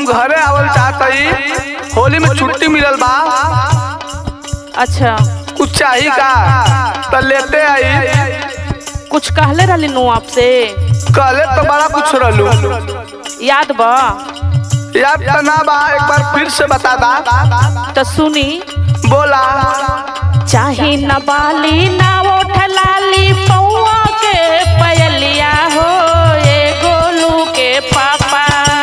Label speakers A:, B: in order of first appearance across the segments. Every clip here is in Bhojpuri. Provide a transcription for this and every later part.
A: घरे आवल चाहतई होली में छुट्टी मिलल बा
B: अच्छा
A: कुछ चाही का त लेते आई
B: कुछ कहले रहली नु आपसे
A: कहले तो बड़ा कुछ रहलू
B: याद बा
A: याद त ना बा एक बार फिर से बता दा
B: तो सुनी
A: बोला
B: चाही न बाली ना ओठ लाली पौआ के पयलिया हो ए गोलू के पापा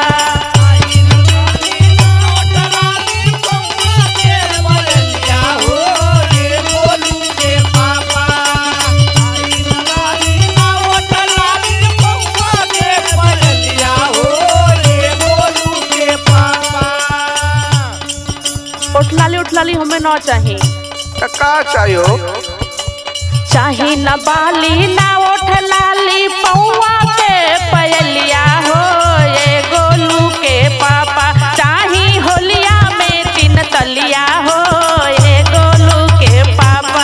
B: ओठ लाली ओठ लाली हमें न चाही
A: त का चाहियो
B: चाही न बाली ना ओठ लाली पौआ के पयलिया हो ए गोलू के पापा चाही होलिया में तीन तलिया हो ए गोलू के पापा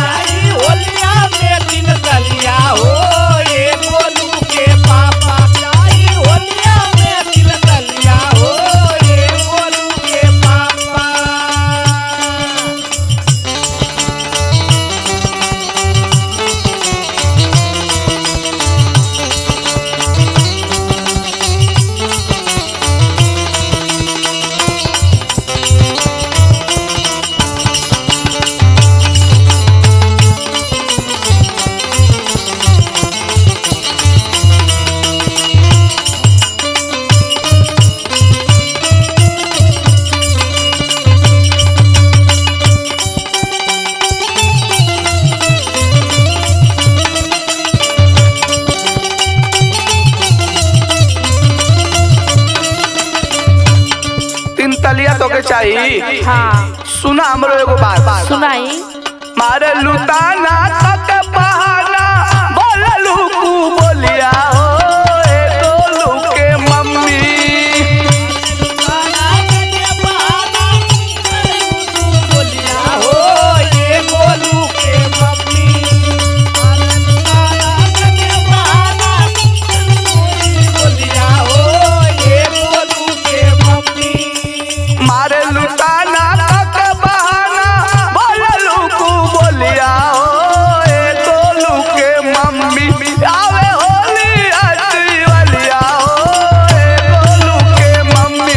A: तीन तलिया तो के चाहिए
B: हाँ
A: सुना हमरो एगो बात
B: सुनाई
A: मारे लुटाना तक बहाना बोललू कू बोलिया हो ए गोलू के मम्मी मारे लुटाना तक बहाना बोललू कू बोलिया हो ए गोलू के मम्मी आवे होली अजी वालिया हो ए गोलू के मम्मी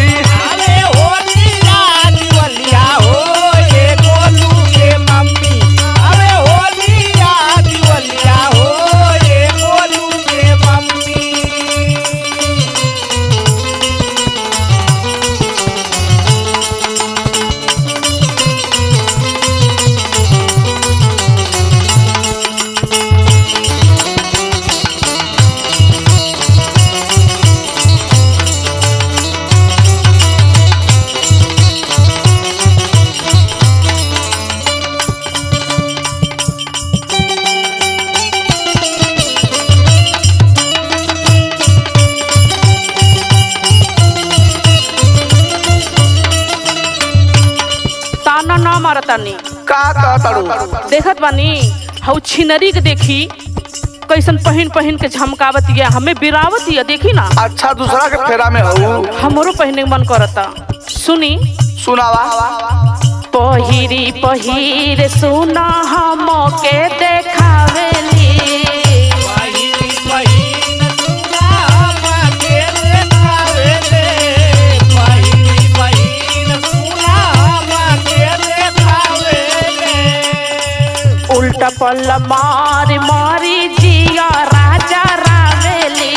B: ताना ना मारतानी
A: का कहतड़ू
B: देखत बानी हऊ छिनरी के देखी कैसन पहन पहन के झमकावत या हमें बिरावत या देखी ना
A: अच्छा दूसरा के फेरा में हूँ
B: हमरो पहने के मन करता सुनी
A: सुनावा
B: पहिरी पहिर सुना हम के देखावेली उल्टा पल्ल मार मारी जिया राजा रावेली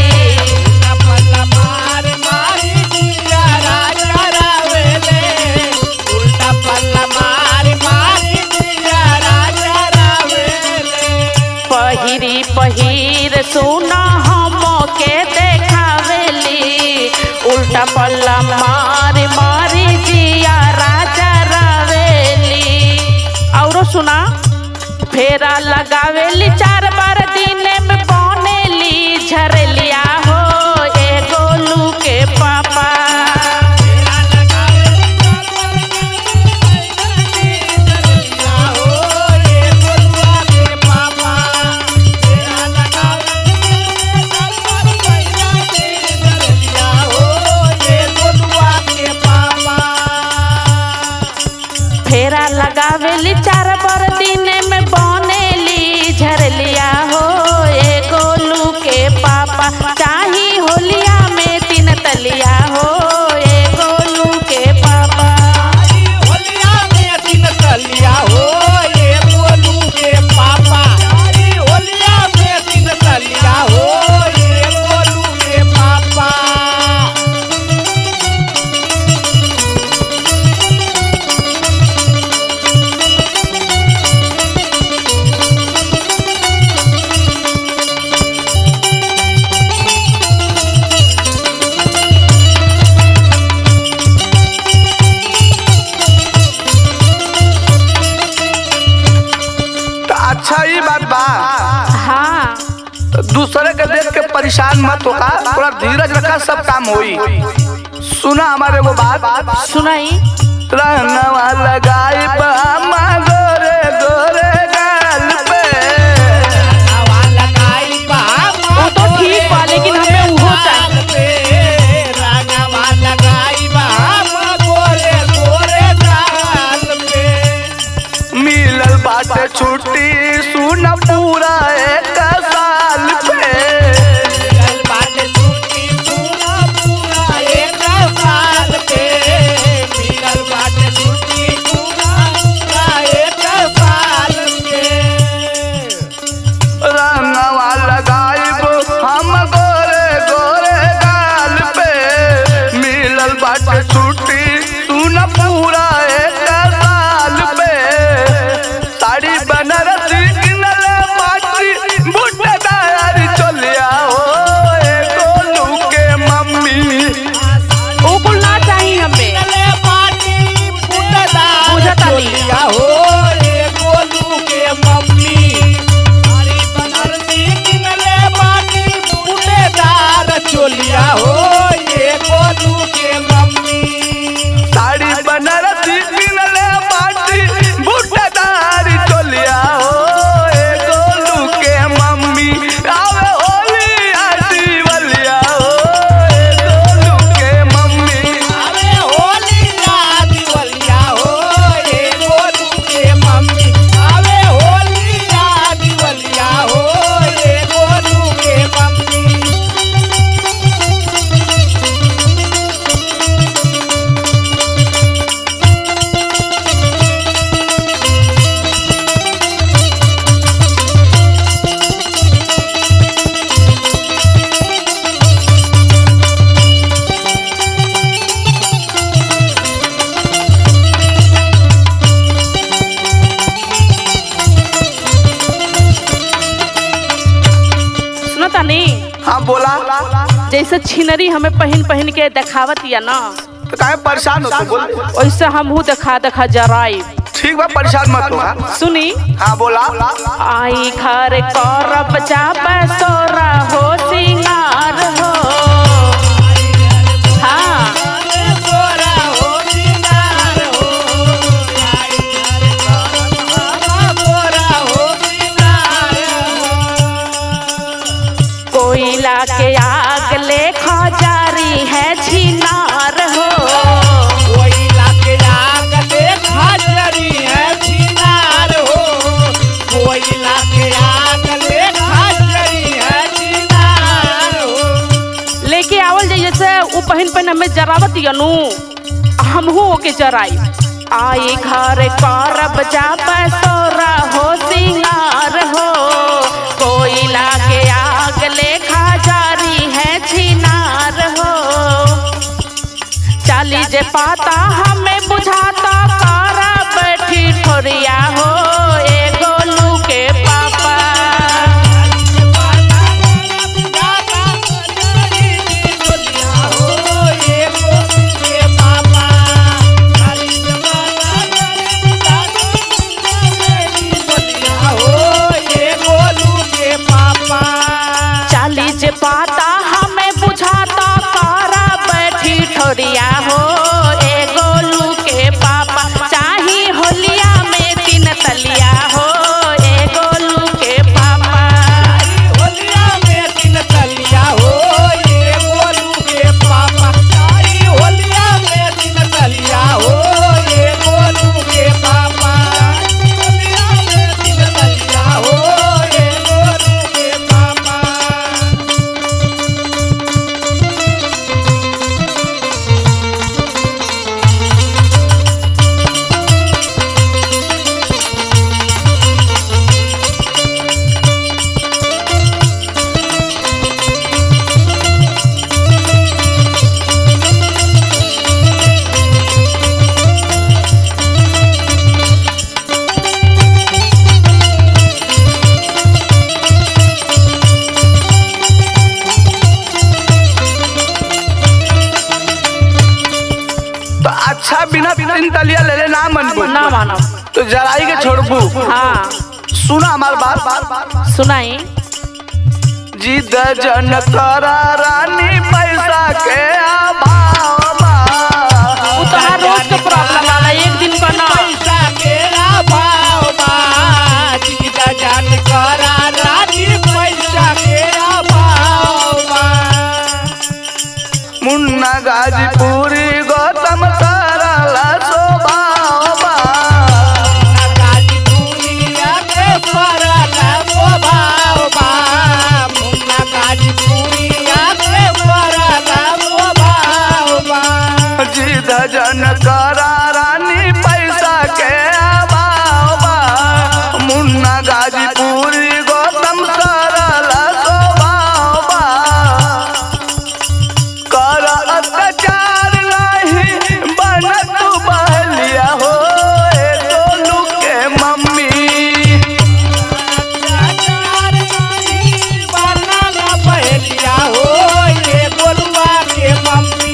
B: पहिरी पहिर सुना हम के देखावेली उल्टा पल्ला मार मारी जिया राजा रावेली औरो सुना फेरा लगावेली चार बार दिन में बनेली झरलिया हो ए गोलू के पापा
C: Yeah.
B: लगावेली चार बर दिन में बनेली झरलिया हो ए गोलू के पापा चाही होलिया में तीन तलिया हो ए गोलू के पापा
A: होलिया में दिन तलिया हो ये गोलू के पापा होलिया में दिन तलिया हो ये गोलू के पापा तो अच्छा ही बात बा
B: हाँ
A: दूसरे के देख के परेशान मत होगा थोड़ा धीरज रखा सब काम होई सुना हमारे वो बात
B: सुनाई
A: रंगवा लगाई बामा गोरे गोरे गाल पे रंगवा लगाई बामा
B: वो तो ठीक बा लेकिन हमें उहो चाहिए
A: रंगवा लगाई बामा गोरे गोरे गाल पे मिलल बाटे छुट्टी सुन पूरा एक साल पे मिलल बाटे छुट्टी सुन पूरा एक साल पे मिलल बाटे छुट्टी पूरा एक साल पे रंगवा लगाइब हम गोरे गोरे गाल पे मिलल बाटे छुट्टी सुन पूरा एक साल पे साड़ी बनारसी किनले पाटी बुटदार चलिया हो ए गोलू के मम्मी
B: वो कुल ना चाहिए हमें बुझत आली।
A: हो ये गोलू के मम्मी साड़ी बनारसी किनले बाटी बूटेदार चोलिया हो ये गोलू के मम्मी साड़ी बनारसी किनले बाटी बूटेदार चोलिया हो ये गोलू के मम्मी आवे होली आटी बलिया हो ये गोलू के मम्मी आवे होली आटी बलिया हो ये गोलू के मम्मी आवे होली आटी बलिया हो ये गोलू के मम्मी
B: सुनो तानी
A: हाँ बोला
B: जैसे छिनरी हमें पहन पहन के देखावत या ना
A: तो काहे परेशान हो तू बोल
B: वैसे हमहू देखा देखा जराई
A: ठीक बा परेशान मत हो हाँ?
B: सुनी
A: हाँ बोला
B: आई घर करब जाब सोरा हो सिंगार हो हाँ कोयला के आग ले खजारी है छिनार हो लेके आवल जाइए से उ पहन पहन हमें जरावत यनु हमहू ओके जराई आई घर करब जाब सोरा हो सिंगार हो कोयला के आग ले खजारी है छिनार हो चाली जे पाता हमें बुझाता कारा बैठी ठोरिया हो ए गोलू के पापा चाली जे पाता हमें बुझाता कारा बैठी ठोरिया हो ए गोलू के पापा
A: तीन तलिया ले ले ना मनबू
B: ना मानब
A: तो जराई के छोड़बू
B: हाँ
A: सुना हमार बात
B: सुनाई
A: जिद जन करा रानी पैसा के अभाव बा।
B: वो तो हर रोज के प्रॉब्लम वाला एक दिन का ना
C: पैसा केरा भाव बा जीजा जान करा रानी पैसा केरा भाव बा
A: मुन्ना गाजीपुरी गौतम सरला स्वभाव बा।
C: गाजी दुनिया के परला स्वभाव बा मुन्ना गाजी दुनिया के परला स्वभाव बा
A: जिद जन करा रानी पैसा के अभाव बा। मुन्ना गाजीपुरी गौतम सरला स्वभाव बा। कर अत्याचार नहीं बन तू बहलिया हो ए गोलू के मम्मी
C: अत्याचार नहीं बनला पहलिया हो ये गोलुआ के मम्मी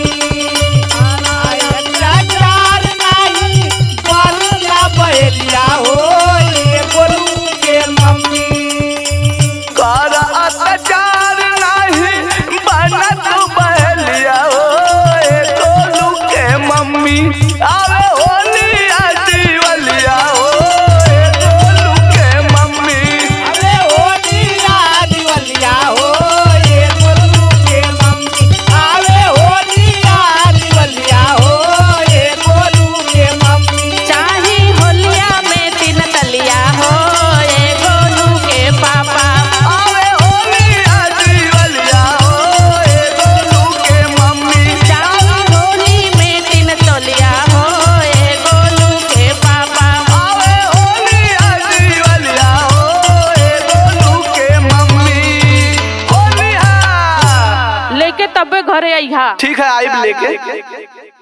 C: अत्याचार नहीं बनला पहलिया हो ये गोलू के मम्मी
A: कर अत्याचार नहीं बन तू बहलिया हो ए गोलू के मम्मी आवे होली आदिवलिया हो ए गोलू के मम्मी
C: अरे होली आदिवलिया हो ये गोलू के मम्मी अरे होली आदिवलिया हो ये गोलू के मम्मी
B: चाही होलिया में तीन तलिया हो ए गोलू के पापा
A: आवे होली आदिवलिया हो ए गोलू के मम्मी
B: चाही होली में तीन तलिया हो ए गोलू के पापा
A: आवे होली आदिवलिया हो ए गोलू के मम्मी होली हा
B: लेके तबे घरे अइहा
A: ठीक है आइब लेके